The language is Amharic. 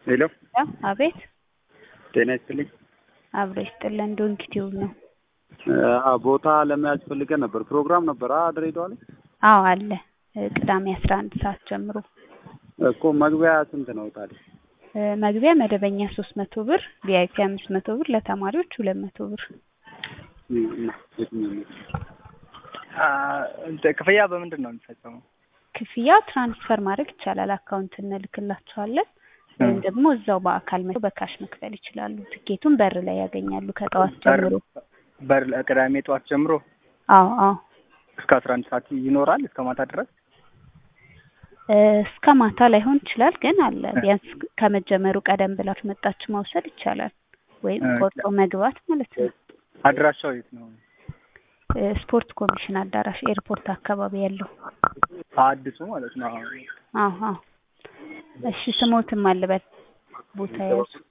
ሄሎ አቤት ጤና ይስጥልኝ። አብሮ ይስጥልን። ዶንኪ ቲዩብ ነው። አ ቦታ ለመያዝ ፈልገን ነበር። ፕሮግራም ነበር አ ድሬዳዋ ላይ አዎ አለ። ቅዳሜ አስራ አንድ ሰዓት ጀምሮ እኮ መግቢያ ስንት ነው ታዲያ? መግቢያ መደበኛ ሶስት መቶ ብር፣ ቪአይፒ አምስት መቶ ብር፣ ለተማሪዎች ሁለት መቶ ብር። ክፍያ በምንድን ነው የሚፈጸመው? ክፍያ ትራንስፈር ማድረግ ይቻላል። አካውንት እንልክላቸዋለን ወይም ደግሞ እዛው በአካል መጥተው በካሽ መክፈል ይችላሉ። ትኬቱን በር ላይ ያገኛሉ ከጠዋት ጀምሮ። በር ቅዳሜ ጠዋት ጀምሮ አዎ አዎ እስከ አስራ አንድ ሰዓት ይኖራል እስከ ማታ ድረስ እስከ ማታ ላይሆን ይችላል፣ ግን አለ። ቢያንስ ከመጀመሩ ቀደም ብላችሁ መጣችሁ መውሰድ ይቻላል፣ ወይም ቆርጦ መግባት ማለት ነው። አድራሻው የት ነው? ስፖርት ኮሚሽን አዳራሽ ኤርፖርት አካባቢ ያለው አዲሱ ማለት ነው። አዎ አዎ። እሺ ስሞትም አልበል ቦታ ያዙ